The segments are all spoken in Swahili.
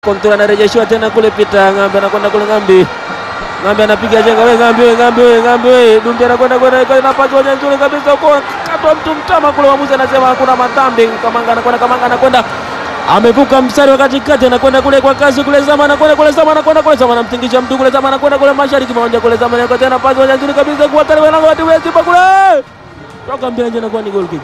Kontura anarejeshiwa tena kule Pita Ng'ambe anakwenda kule Ng'ambi. Ng'ambi anapiga jenga wewe Ng'ambi wewe Ng'ambi wewe Ng'ambi wewe Dumbi anakwenda kwenda kwa nafasi moja nzuri kabisa huko. Katwa mtu mtama kule mwamuzi anasema hakuna madhambi. Kamanga anakwenda Kamanga anakwenda amevuka mstari wa katikati anakwenda kule kwa kasi kule Zama anakwenda kule Zama anakwenda kule Zama anamtingisha mtu kule Zama anakwenda kule mashariki mmoja kule Zama anakwenda tena pasi moja nzuri kabisa kwa tare wanangu watu wa Simba kule. Toka mbele nje anakuwa ni goal kick.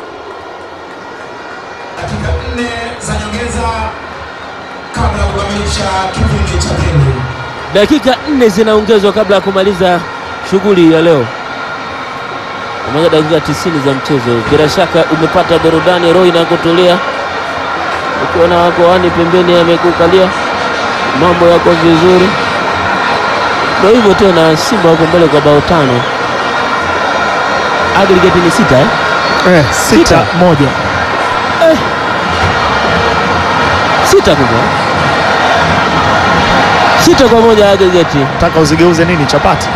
dakika nne za nyongeza kabla ya kukamilisha kipindi cha pili. Dakika nne zinaongezwa kabla ya kumaliza shughuli ya leo. Pamoja dakika tisini za mchezo, bila shaka umepata burudani roho inakutulia, ukiona wako wani pembeni amekukalia, mambo yako vizuri. Ndio hivyo tena, Simba wako mbele kwa bao tano, aggregate ni sita eh? Eh, sita Sita. moja. sita kubwa sita kwa moja aggregate. Nataka uzigeuze nini chapati?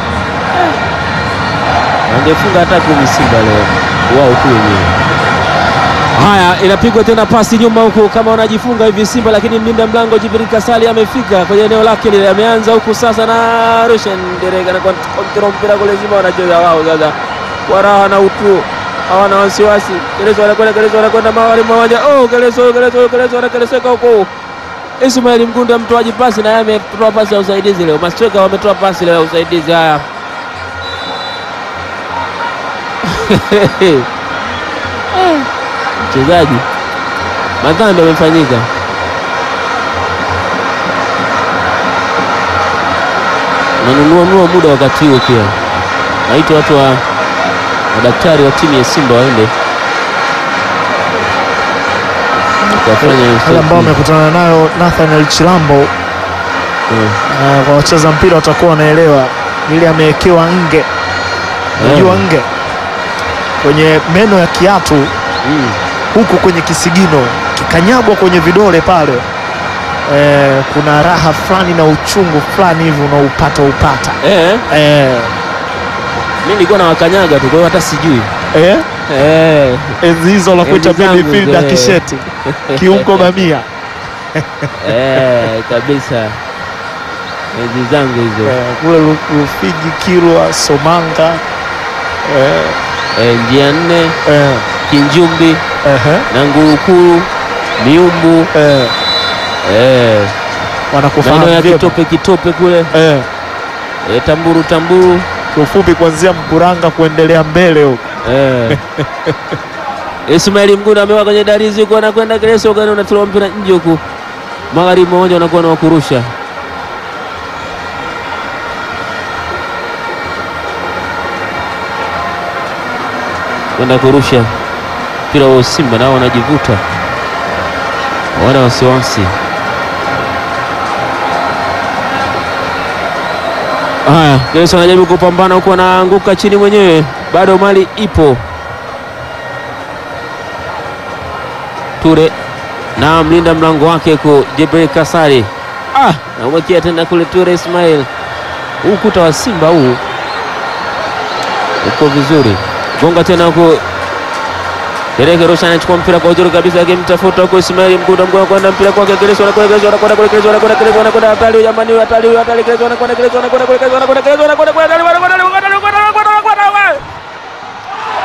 Wangefunga hata kumi Simba leo wao tu wenyewe. Haya, inapigwa tena pasi nyuma huku, kama wanajifunga hivi Simba, lakini mlinda mlango Jibril Kasali amefika kwenye eneo lake lile, ameanza huku sasa na Rushen Dereka na kontrol mpira kule, Simba wanacheza wao sasa kwa raha na utu, hawana wasiwasi. Keleso anakwenda, Keleso anakwenda mawali mmoja, oh Keleso, Keleso, Keleso anakeleseka huko. Ismail Mgunda mtoaji pasi, na yeye ametoa pasi ya usaidizi leo. Mastweka wametoa pasi leo ya usaidizi. Haya, mchezaji madhambi amefanyika. Nanunua nunua muda wakati huo pia, naita watu wa madaktari wa timu ya Simba waende wakafanya Wale ambao usaidizi. wamekutana nayo Nathaniel Chilambo Mm. uh, kwa wacheza mpira watakuwa wanaelewa ile amewekewa nge, unajua nge kwenye meno ya kiatu Mm. huku kwenye kisigino kikanyagwa kwenye vidole pale. Eh, kuna raha fulani na uchungu fulani hivi unaupata upata Eh, eh, mimi nilikuwa na wakanyaga tu, kwa hiyo hata sijui eh, eh. enzi hizo la kuita Enzi zangu midfielder hizo, eh. kisheti kiungo bamia Eh, kabisa enzi zangu hizo eh, kule Lu- Rufiji, Kilwa, Somanga eh, eh, njia nne eh, Kinjumbi ehe, na Ngurukuru Miumbu eh, eh, wanakufahamu maeneo ya vyema. kitope kitope kule eh, eh, Tamburu Tamburu kiufupi kuanzia Mkuranga kuendelea mbele huko eh. Ismaili Mgunda amewa kwenye darizi huku anakwenda Keleso gani unatoa mpira nje huku magharibi mmoja unakuwa na wakurusha kwenda kurusha mpira wa Simba nao wanajivuta, wana wasiwasi. Haya, Keleso anajaribu kupambana huku, anaanguka chini mwenyewe, bado mali ipo. Ture na mlinda mlango wake ku Jibril Kasari, ah, namwekea tena kule Ture Ismail. Huu ukuta wa Simba huu uko vizuri, gonga tena huku Dereke Roshan anachukua mpira kwa uzuri kabisa, akimtafuta huko Ismail Mgunda, Mgunda kwenda mpira kwake Keleso, anakwenda Keleso, anakwenda kule Keleso, anakwenda Keleso, anakwenda hatari, jamani, hatari, hatari, Keleso anakwenda Keleso, anakwenda kule Keleso, anakwenda Keleso, anakwenda kule, hatari, anakwenda